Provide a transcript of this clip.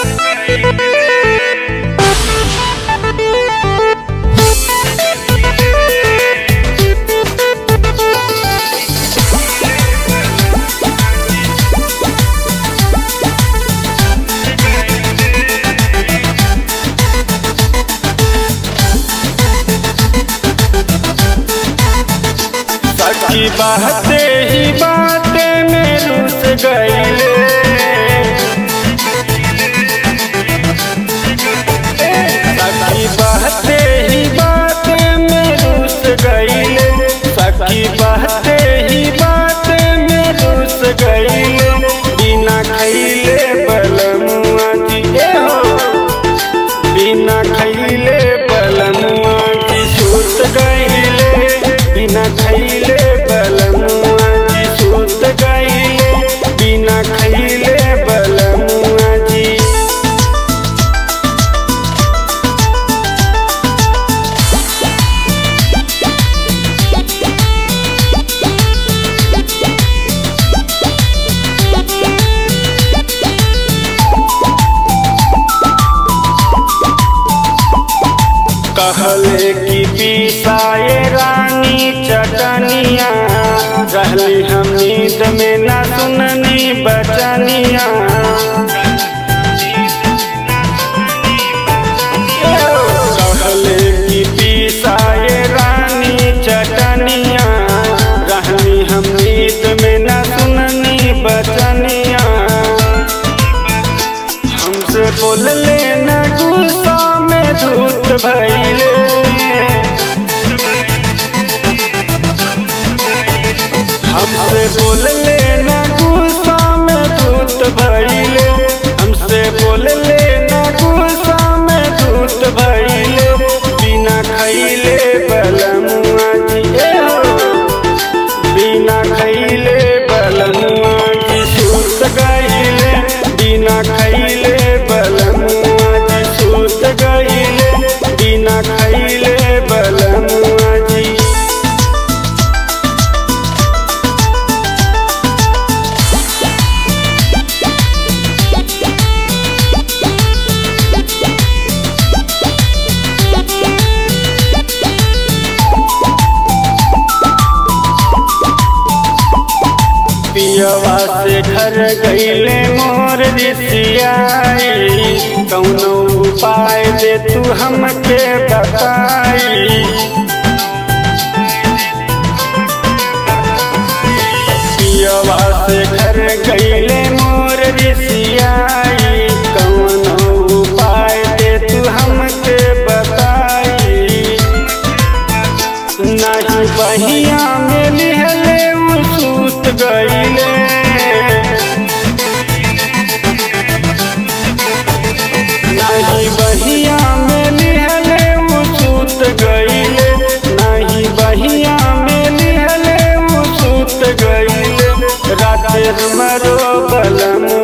सच्ची बाते ही बाते में रुस गईले सच्ची बाते ही बाते में रुस गईले सच्ची बाते ही बाते में रुस गईले बिना खैले बलमुआ जी ए हो बिना खैले बलमुआ की सूत गईले बिना खैले बलमुआ की सूत गईले बिना खैले बलमुआ जी कहले कि पीसाए रानी चटनिया रहली हम नींद में न सुननी बचनिया कहले कि पीसाए रानी चटनिया रहली हम नींद में न सुननी बचनिया हमसे बोल लेना गुस्सा में धूत भैले हमसे बोल लेना गुस्सा में धूत भैले हमसे बोल लेना गुस्सा में धूत भैले बिना खैले बलमुआ जी ए हो बिना खैले बलमुआ की सूत गईले बिना खैले बलमुआ की सूत गईले बिना खैले बलमुआ जी पियवा से घर गईले मोर रिसियाई कौनो उपाय दे तू हमके बताई पियवा से घर गईले मोर रिसियाई कौनो उपाय दे तू हमके बताई नहीं बहिया में लिहले उ सूत गईले नहीं बहिया में लिहले उ सूत गईले नहीं बहिया में लिहले उ सूत गईले रात मरो बलम